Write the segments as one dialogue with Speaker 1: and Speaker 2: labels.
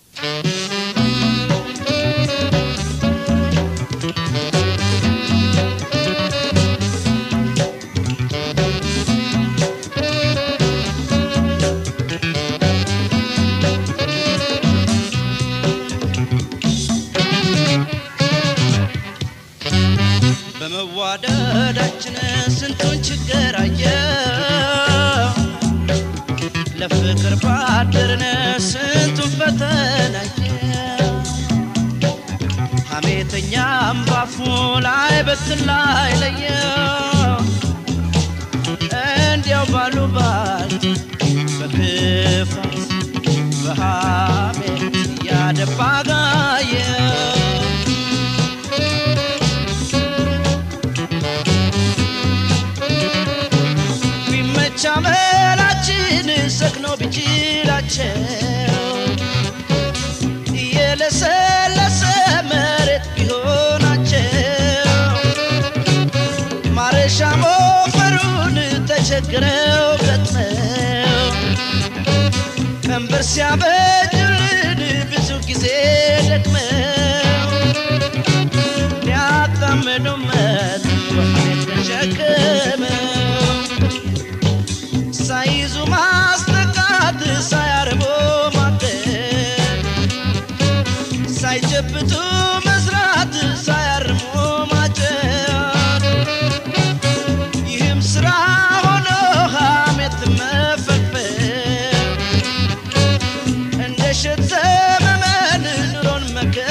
Speaker 1: በመዋደዳችን ስንቱን ችግር አየ ለፍቅር ባደርን ስንቱን ፈተናየ ሐሜተኛም ባፉ ላይ በትን ላይ ለየ እንዲያው ባሉ ባል በክፋት በሐሜት እያደባ ጋየ ቢመቻ መላችን ሰክኖ ቢችላቸው የለሰለሰ መሬት ቢሆናቸው ማረሻ ሞፈሩን ተቸግረው ገጥመው ቀንበር ሲያበጁልን ብዙ ጊዜ ደክመው ሊያጣምዱ መት ወሐሜት ተሸክመው ሳይዙ ማስጠቃት ሳያርቦ ማደር ሳይጨብጡ መስራት ሳያርሞ ማጨር ይህም ስራ ሆኖ ሐሜት መፈልፈል እንደ ሸት ዘመመን ኑሮን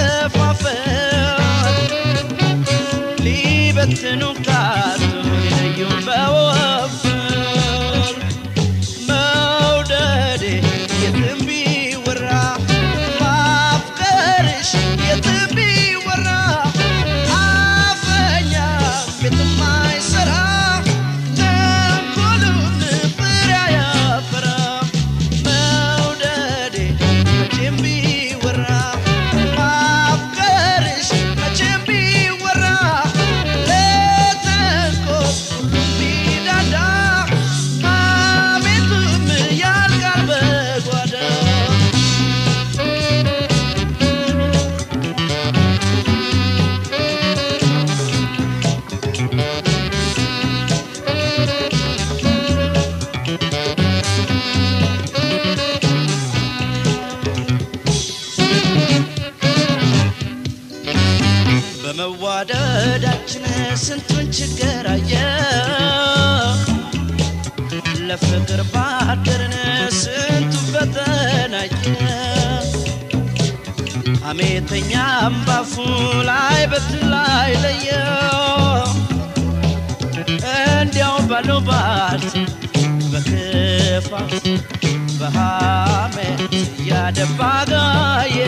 Speaker 1: መከፋፈል ሊበትኑ ካቱ ሊለዩን በወፍር መውደዴ የትም ቢወራ ማፍቀርሽ የትም ቢወራ አፈኛ ቤትም አይሰራ ተንኮሉን ፍሬ አያፈራ መውደዴ መቼም ቢወራ ማፍቀርሽ መቼም ቢወራ ለተንኮል ሁሉም ቢዳዳ ሐሜቱም ያልቃል በጓዳ በመዋደዳችን ስንቱን ችግር አየ ለፍቅር ባደርን ስንቱን ፈተናየ ሐሜተኛም ባፉ ላይ በትን ላይ ለየ እንዲያው ባለው ባልት በክፋት በሐሜት እያደባ ጋየ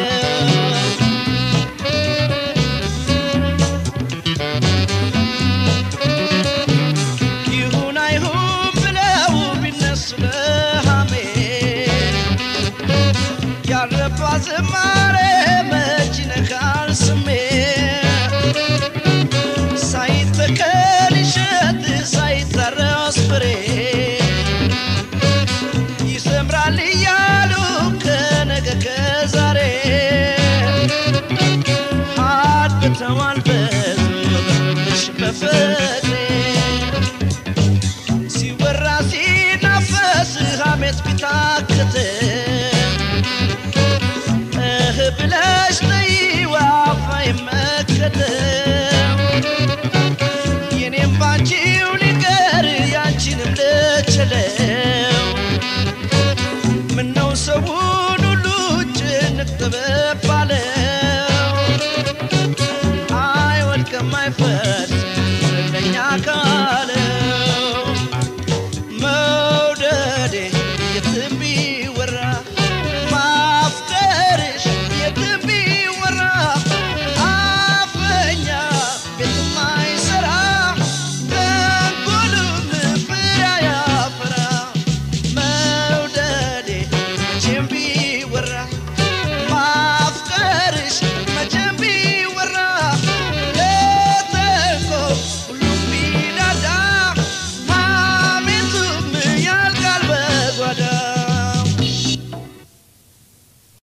Speaker 1: ይሁን አይሁን ብለው ቢነሱ ለሐሜት ያልረባ ዝማ